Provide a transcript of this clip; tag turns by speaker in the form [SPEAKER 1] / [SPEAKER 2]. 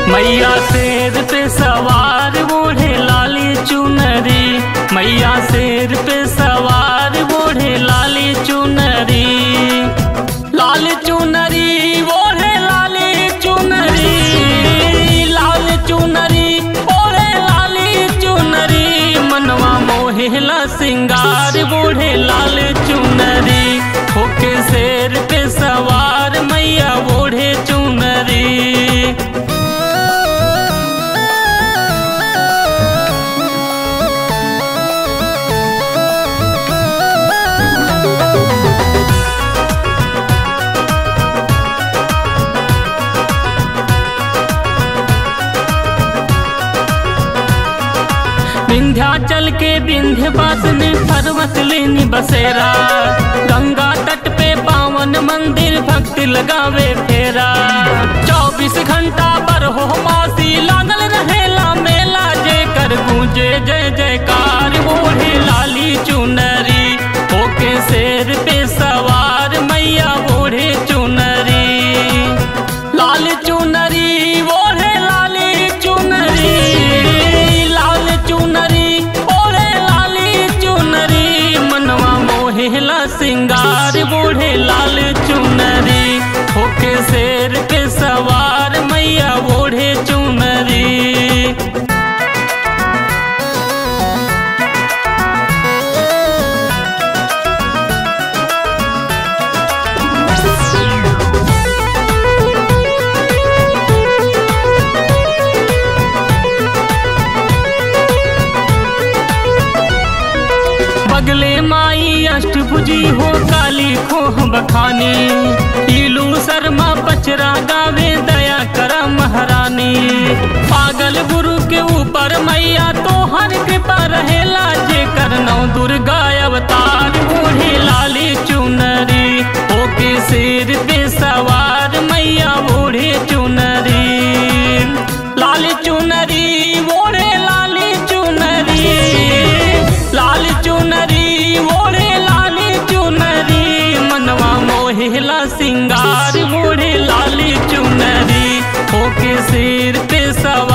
[SPEAKER 1] मैया शेर पे सवार बूढ़े लाली चुनरी मैया शेर पे सवार बूढ़े लाली चुनरी लाल चुनरी ओढ़े लाली चुनरी लाल चुनरी ओढ़े लाली चुनरी मनवा मोहेला सिंगार बूढ़े लाल चुनरी होके शेर पे सवार मैया बूढ़े चुनरी विंध्याचल के विंध्यवासिनी पर्वत लेनी बसेरा गंगा तट पे पावन मंदिर भक्त लगावे फेरा चौबीस घंटा पर हो मासी लागल रहेला मेला जे कर गूंजे जय जयकार ओढ़े लाली चुनरी होके शेर पे सवार मैया ओढ़े चुनरी लाल चुनरी ओढ़े लाली चुनरी लाल चुनरी ओढ़े लाली चुनरी मनवा मोहेला सिंगार बूढ़े लाल चुनरी होके शेर पे सवार मैया ओढ़े चुनरी बगले माई अष्टभुजी हो काली खोह बखानी ईलू शर्मा पचरा गावे दया कर महारानी पागल गुरु के ऊपर मैया तो हर कृपा रहेला जे करनौ दुर्गा अवतार बूढ़ी लाली चुनरी होके सिर पे सवार मैया बूढ़ी चुनरी लाल चुनरी ओढ़े लाली चुनरी लाल चुनरी ओढ़े लाली चुनरी मनवा मोहेला सिंगार ओढ़े लाली चुनरी होके सिर पे सवार